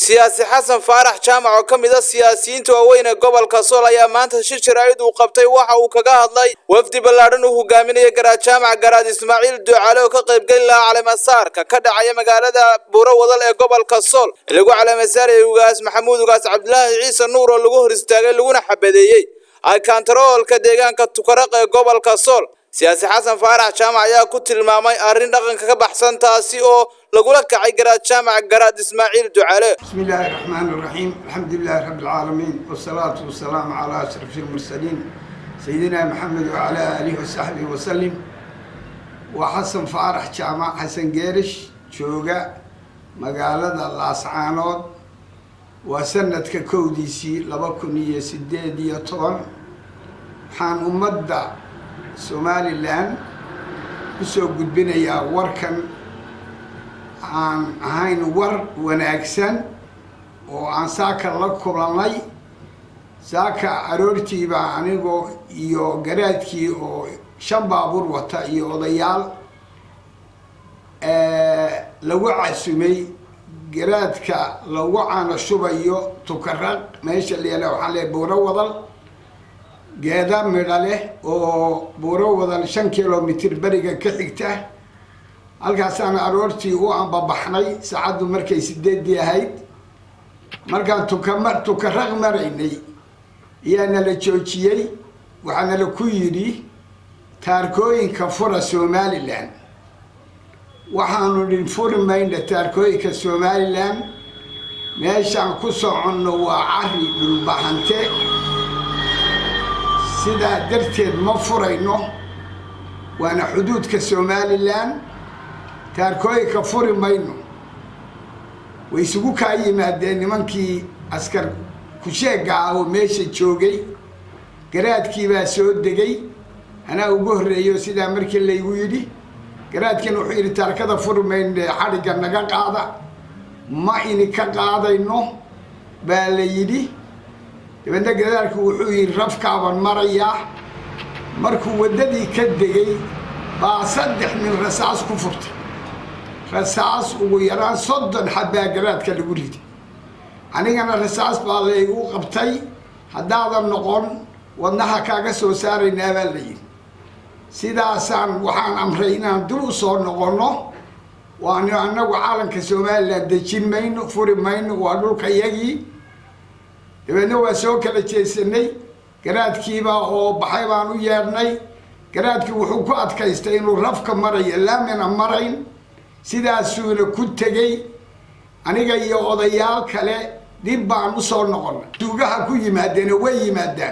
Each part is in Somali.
siyaasi xasan faarax jaamac oo ka mid a siyaasiyiinta waaweyn ee gobolka sool ayaa maanta shir jaraa'id uu qabtay waxa uu kaga hadlay wafdi ballaadhan uu hogaaminaya garaad jaamac garaad ismaaciil duucaale oo ka qaybgeli lahaa caleemasaarka ka dhacaya magaalada buuro wadal ee gobolka sool lagu caleemasaarayay ugaas maxamuud ugaas cabdilaahi ciise nuur oo lagu hor istaagay laguna xabadeeyey aykantaroolka deegaanka tukaraq ee gobolka sool siyaasi xasan faarax jaamac ayaa ku tilmaamay arrin dhaqanka ka baxsan taasi oo lagula kacay garaad jaamac garaad ismaaciil ducaale بسم الله الرحمن الرحيم الحمد لله رب العالمين والصلاة والسلام على أشرف المرسلين سيدنا محمد وعلى آله وصحبه وسلم وحسن فارح جامع حسن جيرش شوقة مقالة الأسعانود وسنة كوديسي لبكنية سديدية طبعا حان أمدا سومالي لان بسو قد بنيا وركن aan ahayn war wanaagsan oo aan saaka la kulannay saaka aroortiibaa anigoo iyo garaadkii oo shan baabuur wata iyo odayaal lagu casumay garaadka lagu caano shubayo tukaraq meesha leela waxaa le buuro wadal geeda midha leh oo buuro wadal shan kilomitr beriga ka xigta halkaasaan aroortii u ambabaxnay saacaddu markay sideedii ahayd markaan tukama tukaraq maraynay ayaa nala joojiyey waxaa nala ku yidhi taarkooyinka fura somalilan waxaanu dhin furi mayna taarkooyinka somalilan meeshaan ku soconno waa cari dhulbahante sidaa darteed ma furayno waana xuduudka somalilan taarkooyinka furi mayno way isugu kaa yimaadeen nimankii askar kusheega ah oo meesha joogay garaadkii baa soo degay anaa ugu horreeyo sidaa markii laygu yidhi garaadkiina wuxuu yidhi taarkada furi mayno xadhigga naga qaada ma ini ka qaadayno baa la yidhi dabeedna garaadku wuxuu yidhi rafkaaban marayaa markuu waddadii ka degay baa saddex nin rasaas ku furtay rasaas ugu yaraan soddon xabbaa garaadka lagu riday anigana rasaas baa laygu qabtay haddaadan noqon wadnaha kaaga soo saaraynaa baa la yidhi sidaasaan waxaan amray inaan dul u soo noqonno waanu annagu caalanka somalilan dejin mayno furi mayno waa dhulka yagii dabeedna waa soo kala jeesanay garaadkiibaa oo baxay baan u yeedhnay garaadkii wuxuu ku adkaystay inuu rafka marayo laamina marayn sidaasuuna ku tegey aniga iyo odayaal kale dib baan usoo noqonnay duugaha ku yimaadeen oo way yimaadaan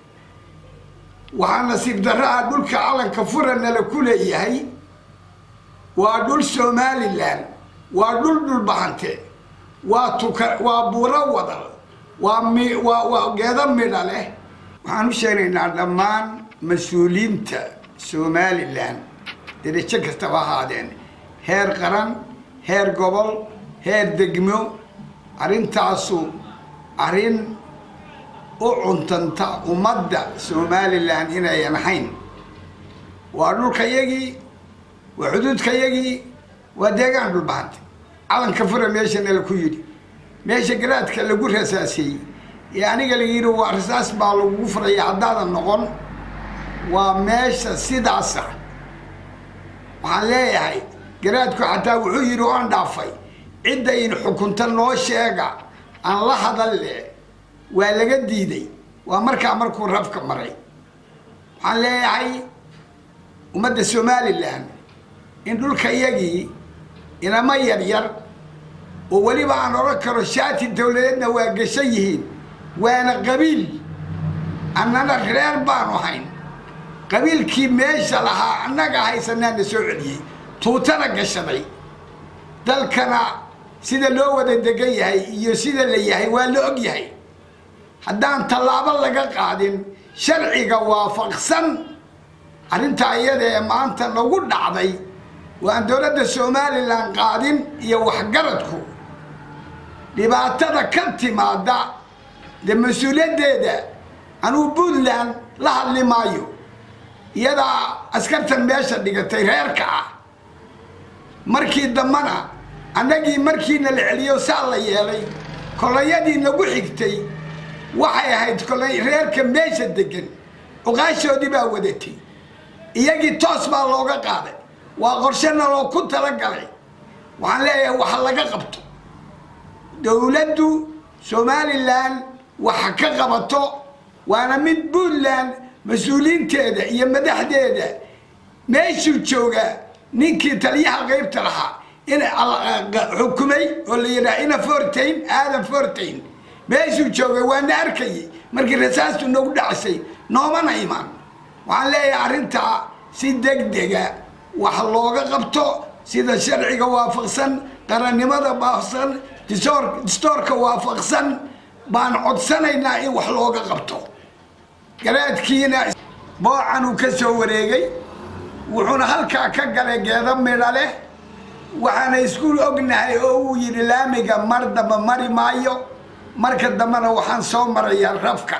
waxaa nasiib darraha dhulka calanka furanala ku leeyahay waa dhul somalilan waa dhul dhulbahante waa tuka waa buuro wadal waa mi waa waa geedo midha leh waxaan u sheegaynaa dhammaan mas-uuliyiinta somalilan derajo kastaba ahaadeen heer qaran heer gobol heer degmo arrintaasu arrin u cuntanta ummadda somalilan inayan ahayn waa dhulkayagii waa xuduudkayagii waa deegaan dhulbahanta calanka fura meesha nala ku yidhi meesha garaadka lagu rasaasiyey ee aniga la yidhi waa rasaas baa lagugu furaya haddaadan noqon waa meesha sidaasa waxaan leeyahay garaadku xataa wuxuu yidhi oan dhaafay cidda in xukunta noo sheega aan la hadalle waa laga diiday waa markaa markuu rafka maray waxaan leeyahay ummadda somalilan in dhulka iyagii inama yar yar oo weliba aan odhan karo shaati dawladeedna waa gashan yihiin waana qabiil annana reer baanu hayn qabiilkii meesha lahaa annaga haysanaana soo celiyey tuutana gashaday dalkana sida loo wada degan yahay iyo sida la yahay waa la og yahay haddaan tallaabo laga qaadin sharciga waafaqsan arrintaa iyada ee maanta nagu dhacday waan dowladda somalilan qaadin iyo waxgaradku dhibaatada ka timaada dee mas-uuliyaddeeda anuu puntland la hadli maayo iyadaa askartan meesha dhigatay reerka ah markii dambana annagii markiina la celiyo saa la yeelay kolonyadii nagu xigtay waxay ahayd kolay reerka meesha degan cuqaashoodii baa wadatay iyagii toos baa looga qaaday waa qorshena loo ku talagalay waxaan leeyahay waxa laga qabto dowladdu somalilan waxa ka qabato waana mid puntland mas-uuliyiinteeda iyo madaxdeeda meeshuu joogaa ninkii taliyaha qaybta lahaa in xukumay oo la yidhaha ina fortain aadan fortain meeshuu joogay waana arkayay markii rasaastu nagu dhacsay noomana imaan waxaan leeyahay arrintaa si degdega wax looga qabto sida sharciga waafaqsan qarannimada waafaqsan distoorka waafaqsan baan codsanaynaa in wax looga qabto garaadkiina boocan uu ka soo wareegay wuxuuna halkaa ka galay geedo midha leh waxaana iskuul ognahay oo uu yidhi laamiga mar damba mari maayo marka dambena waxaan soo marayaa rafka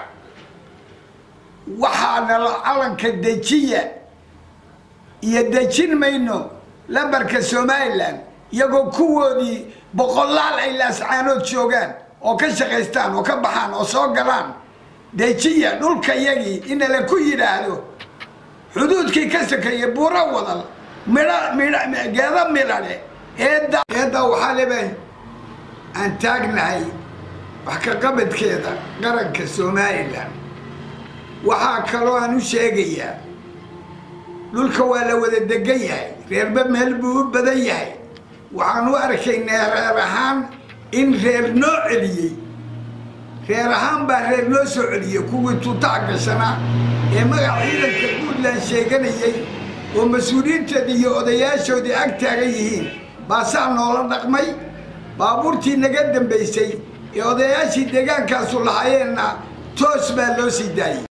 waxaana calanka dejiya iyo dejin mayno lambarka somalilan iyagoo kuwoodii boqolaal ay laascaanood joogaan oo ka shaqaystaan oo ka baxaan oo soo galaan dejiya dhulka yagii inala ku yidhaahdo xuduudkii ka sokeeyey buuro wadal midho midh geedo midhale eedda eedda waxaa leba aan taagnahay wax ka qabadkeeda qaranka somalilan waxaa kaloo aan u sheegayaa dhulka waa la wada degan yahay reerba meel buu u badan yahay waxaan u arkaynaa reer ahaan in reer noo celiyey reer ahaan baa reer noo soo celiyey kuwii tuutaa gashanaa ee magac ciidanka puntland sheeganayay oo mas-uuliyiinteedii iyo odayaashoodii ag taagan yihiin baasaa noola dhaqmay baabuurtii naga dambaysay ee odayaashii deegaankaasu lahaayeenna toos baa loo sii daayey